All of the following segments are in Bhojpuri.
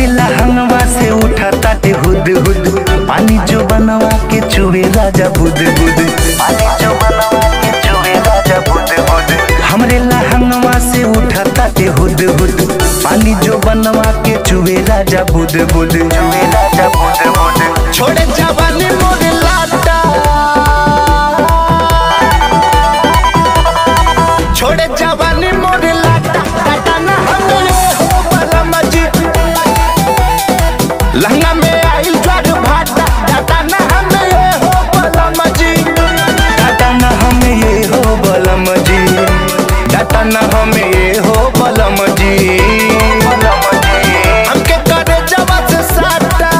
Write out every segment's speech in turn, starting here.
लहंगवा से उठा ताटे हुद हुद पानी जो बनवा के चुवे राजा बुद बुद पानी जो बनवा के चुवे राजा बुद बुद हमरे लहंगवा से उठा ताटे हुद हुद पानी जो बनवा के चुवे राजा बुद बुद चुवे राजा बुद बुद छोड़े जवानी मोरे लाटा छोड़े जवानी मोरे लाटा टाटा ना हमें हो बला मजी लहंगा में आइल ज्वार भाटा टाटा ना हमें हो बला मजी टाटा ना हमें ये हो बला मजी टाटा ना हमें ये हो बला मजी हमके करे जवा से साटा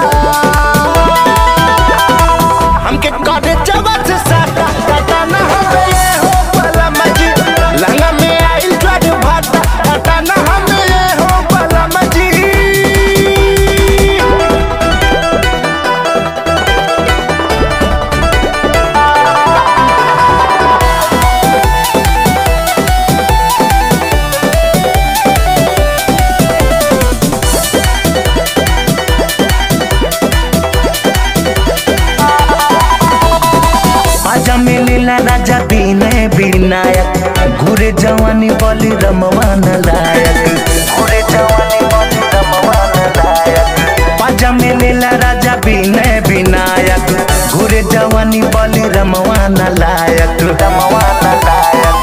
हमके करे जवा से साटा टाटा ना हमें ये हो बला मजी लहंगा में आइल ज्वार भाटा टाटा ना हमें ये हो बला मजी आजा मिलिला राजा विनय विनायक घुरे जवानी बलि रमवान लायक घुरे जवानी बलि रमवान लायक पाजा मिलिला राजा विनय विनायक घुरे जवानी बलि रमवान लायक रमवान लायक